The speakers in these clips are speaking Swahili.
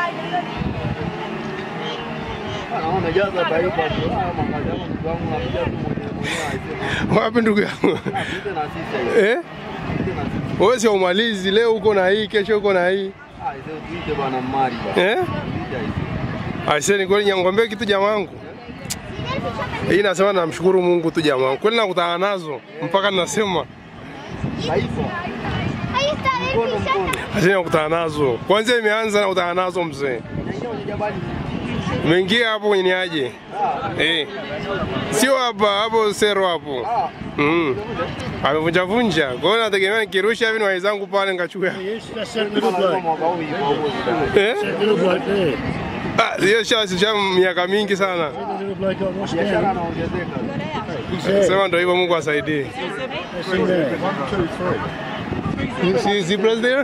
Naona jaza taifa tu. Ah, makazi yangu ndugu yangu nakuja tu mwenyewe mwenyewe aisema. Wapi ndugu yangu? Ah, pite na sisi hiyo. Eh? Pite na sisi. Wewe sio umalizi, leo uko na hii, kesho uko na hii. Ah, hizo tuite bwana Mari bwana. Eh? Tuite hizo. Aisee, ni kweli nyangombe kitu jamangu. Hii nasema namshukuru Mungu tu jamangu. Kweli nakutana nazo mpaka ninasema Taifa. Mkono mkono. aisee nakutana nazo. Kwanza imeanza nakutana nazo mzee. Naingia kwenye jabali. Umeingia hapo kwenye aje? Ah, Eh. Sio hapa, hapo sero hapo. ah. Mm. Amevunja vunja. Kwa hiyo nategemea nikirusha hivi ni wenzangu pale nikachukua. Yes, that's certainly look Kama like. mwaka huu hivi huko. Eh? Certainly look like there. Ah, hiyo sha sha miaka mingi sana. Certainly look like I watched Biashara down. inaongezeka. He's there. Sema ndio hivyo Mungu asaidie. That's in there. You see zebras there?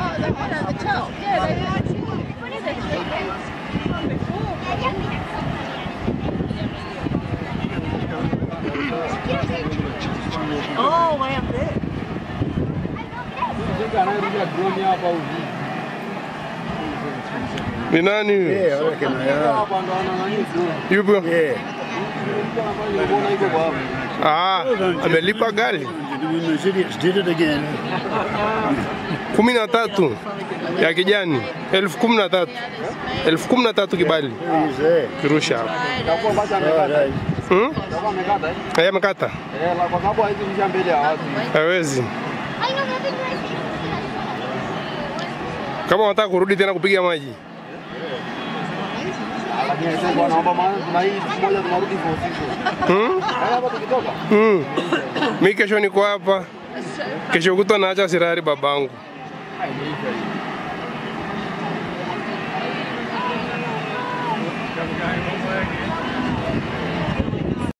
Oh, way up there. Sasa anayerusha drone hapa hivi. Ni nani huyo? Yeah, I reckon they are. Hapa ndo ana nani drone. Yupo? Yeah. Mtu ambaye nimeona iko kwa hapa. Ah, amelipa gari Those idiots did it again. kumi na tatu ya kijani, elfu kumi na tatu elfu kumi na tatu kibali He is there. kirusha hapo. Itakuwa basi Right, amekata. eh? Hmm? Itakuwa amekata. eh? Haya amekata, Eh, la- kwa sababu haizi rusha mbele ya watu. hawezi. Kama wanataka kurudi tena kupiga maji, Lakini sasa bwana naomba maana tuna hii siku moja tunarudi kwa usiku. hmm? Eh, hapa tukitoka. Hmm. Mi kesho niko hapa, kesho kutwa naacha Sirari babangu. Ah, imeisha hii.